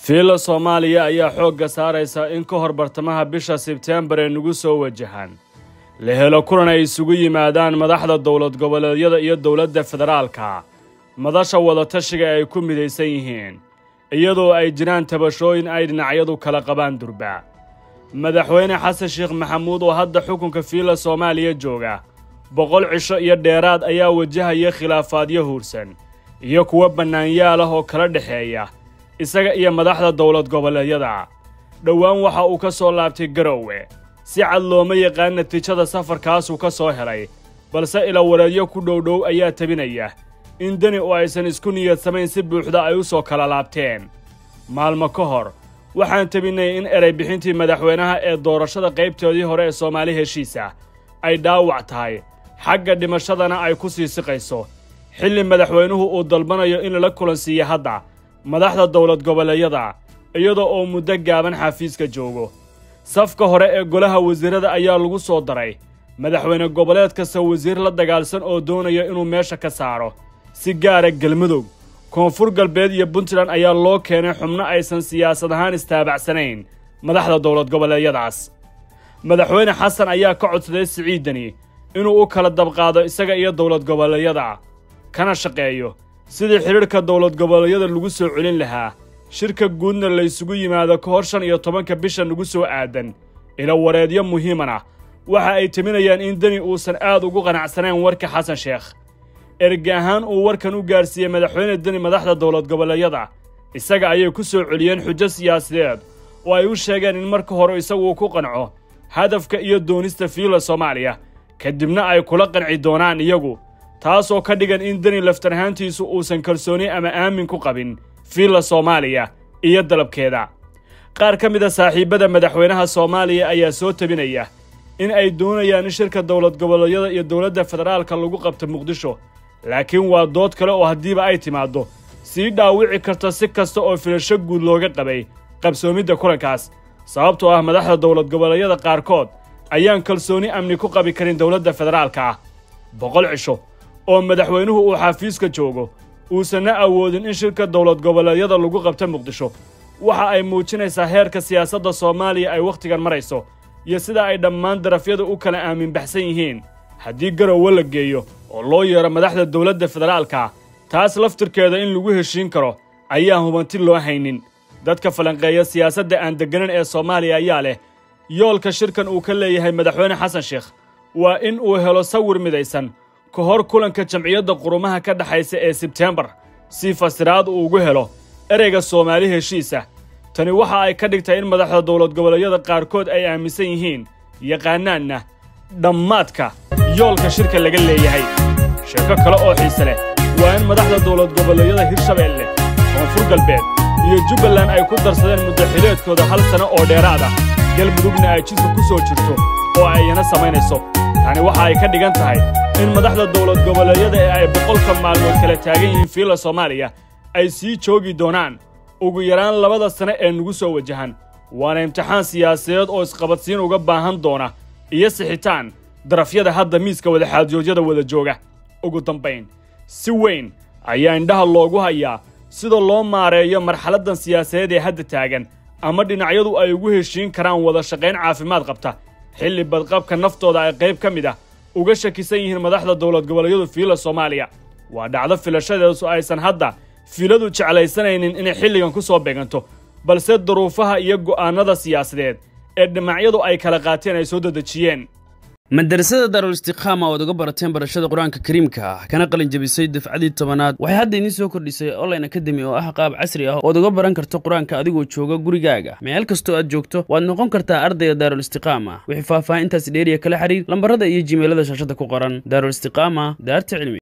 fiila soomaaliya ayaa xoogga saaraysa in ka hor bartamaha bisha sebteembar ee nagu soo wajahan la helo kulan ay isugu yimaadaan madaxda dowlad goboleedyada iyo dowladda federaalka madasha wadatashiga ay ku midaysan yihiin iyadoo ay jiraan tabashooyin ay dhinacyadu kala qabaan durba madaxweyne xasan sheekh maxamuud oo hadda xukunka fiila soomaaliya jooga boqol cisho iyo dheeraad ayaa wajahaya khilaafaadyo huursan iyo kuwo bannaanyaal ah oo kala dhexeeya isaga iyo madaxda dowlad goboleedyada dhowaan waxa uu ka soo laabtay garowe si cad looma yaqaan natiijada safarkaasuu ka soo helay balse ilawareedyo ku dhowdhow ayaa tabinaya in deni oo aysan isku niyadsamayn si buuxda ay u soo kala laabteen maalmo ka hor waxaan tabinnay in eray bixintii madaxweynaha ee doorashada qaybtoodii hore ee soomaali heshiisa ay dhaawac tahay xagga dhimashadana ay ku sii siqayso xilli madaxweynuhu uu dalbanayo in lala kulansiiya hadda madaxda dowlad goboleedyada iyadoo oo muddo gaaban xafiiska joogo safka hore ee golaha wasiirada ayaa lagu soo daray madaxweyne goboleed kasta wasiir la dagaalsan oo doonaya inuu meesha ka saaro si gaara galmudug koonfur galbeed iyo puntland ayaa loo keenay xubno aysan siyaasad ahaan istaabacsanayn madaxda dowlad goboleedyadaas madaxweyne xasan ayaa ka codsaday siciidani inuu u kala dabqaado isaga iyo dowlad goboleedyada kana shaqeeyo sidii xidhiidhka dowlad goboleedyada lagu soo celin lahaa shirka guudna la ysugu yimaado ka hor shan iyo tobanka bisha nagu soo aadan ilawareedyo muhiimana waxa ay timinayaan in deni uusan aad ugu qanacsanayn warka xasan sheekh erge ahaan uu warkan u gaarsiiyey madaxweyne deni madaxda dowlad goboleedyada isaga ayay ku soo celiyeen xujo siyaasadeed oo ay u sheegeen in marka hore isagu ku qanco hadafka iyo doonista fiila soomaaliya kadibna ay kula qanci doonaan iyagu taasoo ka dhigan in deni laftar ahaantiisu uusan kalsooni ama aamin ku qabin fiila soomaaliya iyo dalabkeeda qaar ka mid a saaxiibbada madaxweynaha soomaaliya ayaa soo tabinaya in ay doonayaan in shirka dowlad goboleedyada iyo dowladda federaalka lagu qabto muqdisho laakiin waa dood kale oo haddiiba ay timaaddo sii dhaawici karta si kasta oo filasho guud looga qabay qabsoomidda kulankaas sababtoo ah madaxda dowlad goboleedyada qaarkood ayaan kalsooni amni ku qabi karin dowladda federaalka ah boqol cisho oo madaxweynuhu uu xafiiska joogo uusanna awoodin in shirka dowlad goboleedyada lagu qabto muqdisho waxa ay muujinaysaa heerka siyaasadda soomaaliya ay wakhtigan marayso iyo sida ay dhammaan darafyadu u kala aaminbaxsan yihiin haddii garowe la geeyo oo loo yeero madaxda dowladda federaalka taas laftirkeeda in lagu heshiin karo ayaan hubanti loo haynin dadka falanqeeya siyaasadda aan degganan ee soomaaliya ayaa leh yoolka shirkan uu ka leeyahay madaxweyne xasan sheekh waa in uu helo sawir midaysan ka hor kulanka jamciyadda qurumaha ka dhexaysa ee sebteembar si fasiraad uu ugu helo ereyga soomaali heshiisa tani waxa ay ka dhigtay in madaxda dowlad goboleedyada qaarkood ay aaminsan yihiin yaqaanaanna dhammaadka yoolka shirka laga leeyahay sheeko kale oo xiise leh waa in madaxda dowlad goboleedyada hirshabeelle koonfur galbeed iyo jubbaland ay ku darsadeen muddaxileedkooda hal sano oo dheeraad ah galmudugna ay jidka ku soo jirto oo ayna samaynayso tani waxa ay ka dhigan tahay in madaxda dowlad goboleedyada ee ay boqolka maalmood kala taagan yihiin fiila soomaaliya ay sii joogi doonaan ugu yaraan labada sane ee nagu soo wajahan waana imtixaan siyaasadeed oo isqabadsiin uga baahan doona iyo sixitaan darafyada hadda miiska wadaxaadjoodyada wada jooga ugu dambayn si weyn ayaa indhaha loogu hayaa sida loo maareeyo marxaladdan siyaasadeed ee hadda taagan ama dhinacyadu ay ugu heshiin karaan wada shaqayn caafimaad qabta xilli badqabka naftooda ay qayb ka mid ah uga shakisan yihiin madaxda dowlad goboleedyadu fiila soomaaliya waa dhacdo filashadeesu aysan hadda fiiladu jeclaysanaynin inay xilligan ku soo beeganto balse duruufaha iyo go'aannada siyaasadeed ee dhinacyadu ay kala qaateen ay soo dedejiyeen madarasada daarul istiqaama oad uga barateen barashada qur-aanka kariimka ah kana qalin jabisay dafcadii tobanaad waxay hadda idiin soo kordhisay online akademi oo ah qaab casri ah ood uga baran karto qur-aanka adigoo jooga gurigaaga meel kastoo aad joogto waad noqon kartaa ardayga daarul istiqaama wixii faahfaahintaasi dheeriya kala xiriir lambarada iyo jimeelada shaashada ku qoran daarul istiqaama daarta cilmi